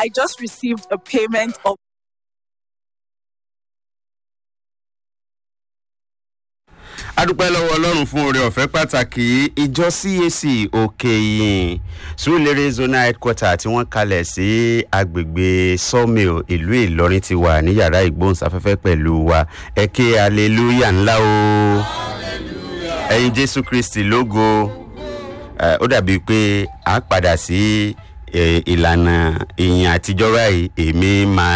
I just received a payment of adúpẹ́ lọ́wọ́ ọlọ́run fún oore ọ̀fẹ́ pàtàkì ìjọ cac òkè ìyìn surulere zonal headquarter tí wọ́n kalẹ̀ sí agbègbè sawmill ìlú ìlọrin ti wà ní yàrá ìgbóhùnsáfẹ́fẹ́ pẹ̀lú wa ẹ ké aleluya ńlá o ẹyin jésù kristi lógo Eh, ó dàbí pé a padà sí eh, ìlànà ìyìn àtijọ́ báyìí èmi máa.